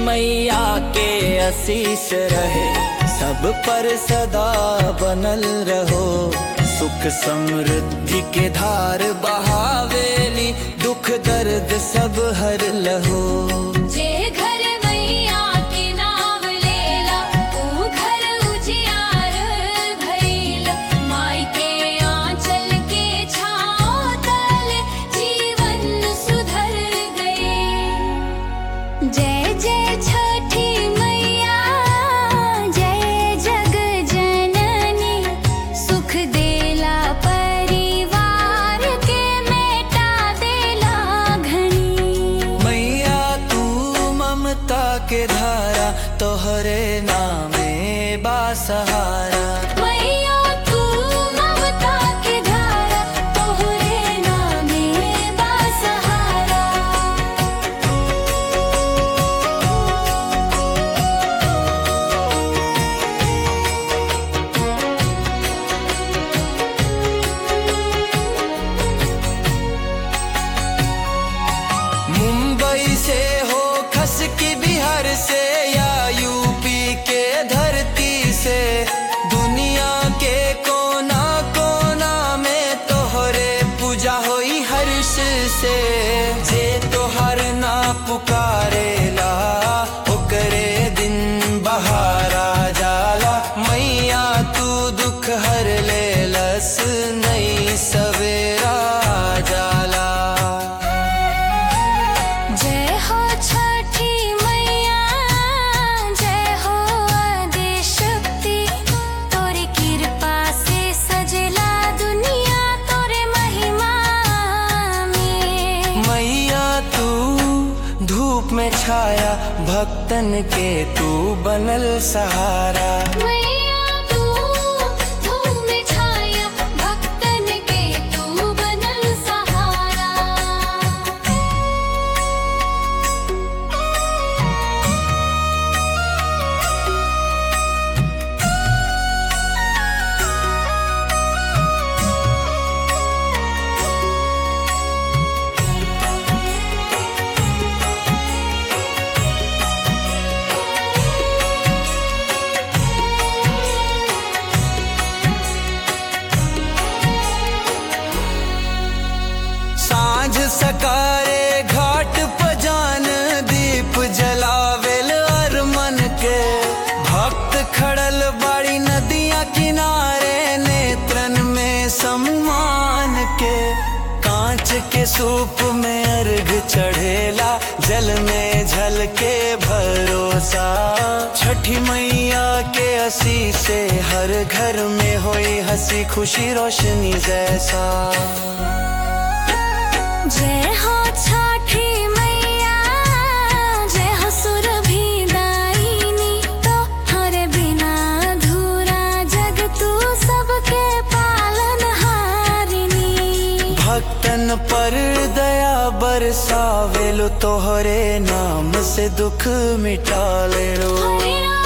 मैया के आशीष रहे सब पर सदा बनल रहो सुख समृद्धि के धार बहावेली दुख दर्द सब हर लहो जे घर मैया के नाम लेला ऊ घर उजियार भइल माई के आंचल के छाँव तले जीवन सुधर गए जय जय छठी मैया जय जग जननी सुख देला परिवार के मेटा देला घनी मैया तू ममता के धारा तोहरे नामे बासहारा मैया तू ममता के धारा तोहरे नामे बासहारा मुंबई से हो खस की बिहार से या यूपी के धरती से दुनिया के कोना कोना में तोहरे पूजा होई हर्ष से जे तोहर ना पुकारेला ओकरे दिन बहारा जाला मैया तू दुख हर ले लस नई सवेरा जाला जय हो छठी मैया जय हो आदि शक्ति तोरी कृपा से सजला दुनिया तोरे महिमा में मैया तू धूप में छाया भक्तन के तू बनल सहारा मैया तू धूम में छाया भक्तन के तू बनल सहारा सांझ सकारे घाट पजान दीप जलावेल अरमन के भक्त खड़ल बाड़ी नदिया किनारे नेत्रन में सम्मान के कांच के सूप में अर्घ चढ़ेला जल में झलके भरोसा छठी मैया के असी से हर घर में होई हंसी खुशी रोशनी जैसा जय हो छठी मैया जय हो सुरभि दायिनी तो हरे बिना अधूरा जग तू सबके पालन हारिनी भक्तन पर दया बरसावेलो तोहरे नाम से दुख मिटा ले लो हरे